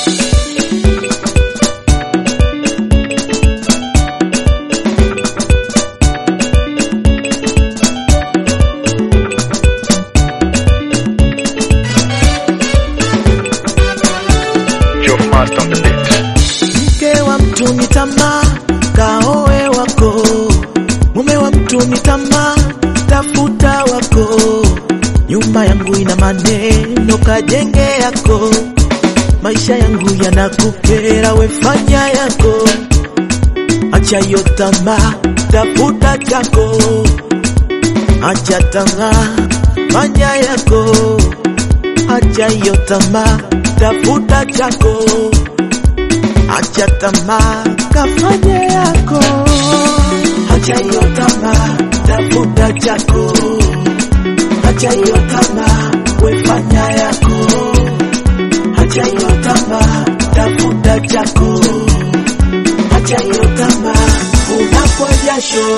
Joe Master on the beat. Mke wa mtu ni tamaa, kaoe wako. Mume wa mtu ni tamaa, tafuta wako. Nyumba yangu ina maneno, kajenge yako. Maisha yangu yanakukera, wefanya yako. Acha hiyo tamaa, tafuta chako. Acha tamaa, fanya yako. Acha hiyo tamaa, tafuta chako. Acha tamaa, kafanye yako. Acha hiyo tamaa, tafuta chako. Acha hiyo tamaa, wefanya yako. Acha hiyo tamaa, tafuta chako. Acha hiyo tamaa, unakwa jasho.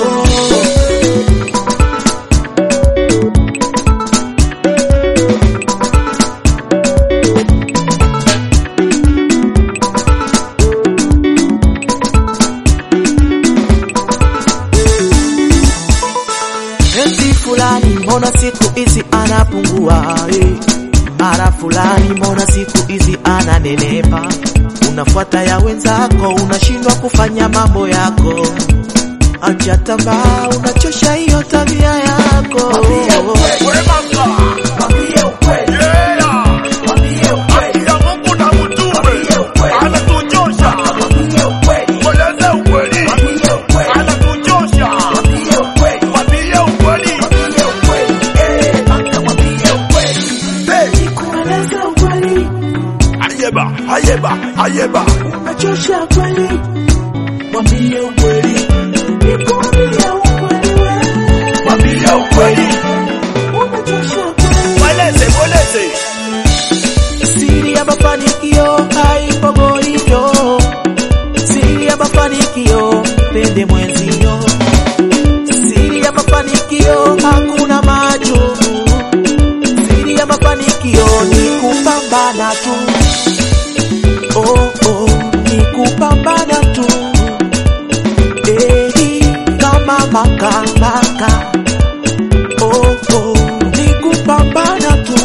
Eti fulani mbona siku hizi anapungua eh. Mara fulani mbona siku hizi ananenepa. Unafuata ya wenzako, unashindwa kufanya mambo yako. Acha tamaa, unachosha hiyo tabia yako. Kueleza ukweli, Ayeba, ayeba, ayeba. unachosha kweli. Mwambie ukweli, nikwambie ukweli wewe. Mwambie ukweli. Unachosha kweli. Mweleze, mweleze. Siri ya mafanikio haipo goito. Siri ya mafanikio pende mwenzio. Siri ya mafanikio hakuna majumu. Siri ya mafanikio ni kupambana tu. Oh, oh, ni kupambana tu. Eh, kama maka maka. Oh, oh, ni kupambana tu.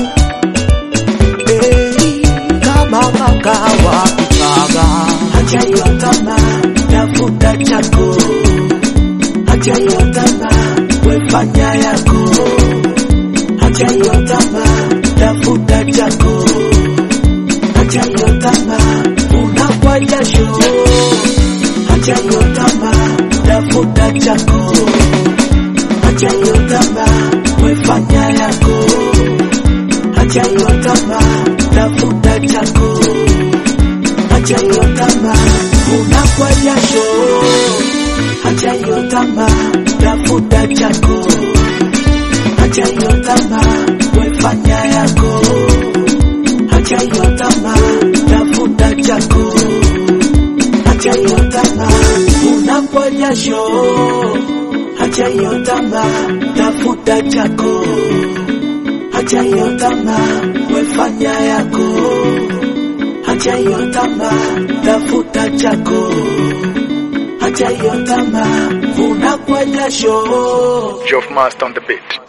Ei, kama makawa kukaga. Acha hiyo tamaa, tafuta chako. Acha hiyo tamaa, wefanya yako. Acha hiyo tamaa, tafuta chako. Acha hiyo tamaa, unakwa jasho. Acha hiyo tamaa, tafuta chako. Acha hiyo tamaa, wefanya yako. Acha hiyo tamaa, tafuta chako. Acha hiyo tamaa, unakwa jasho. Acha hiyo tamaa, tafuta chako. Acha hiyo tamaa, wefanya yako. Acha hiyo tamaa, tafuta chako. Acha hiyo tamaa, unakwa jasho. Acha hiyo tamaa, tafuta chako. Acha hiyo tamaa, wefanya yako. Acha hiyo tamaa, tafuta chako. Acha hiyo tamaa, unakwa jasho. Joe Master on the beat.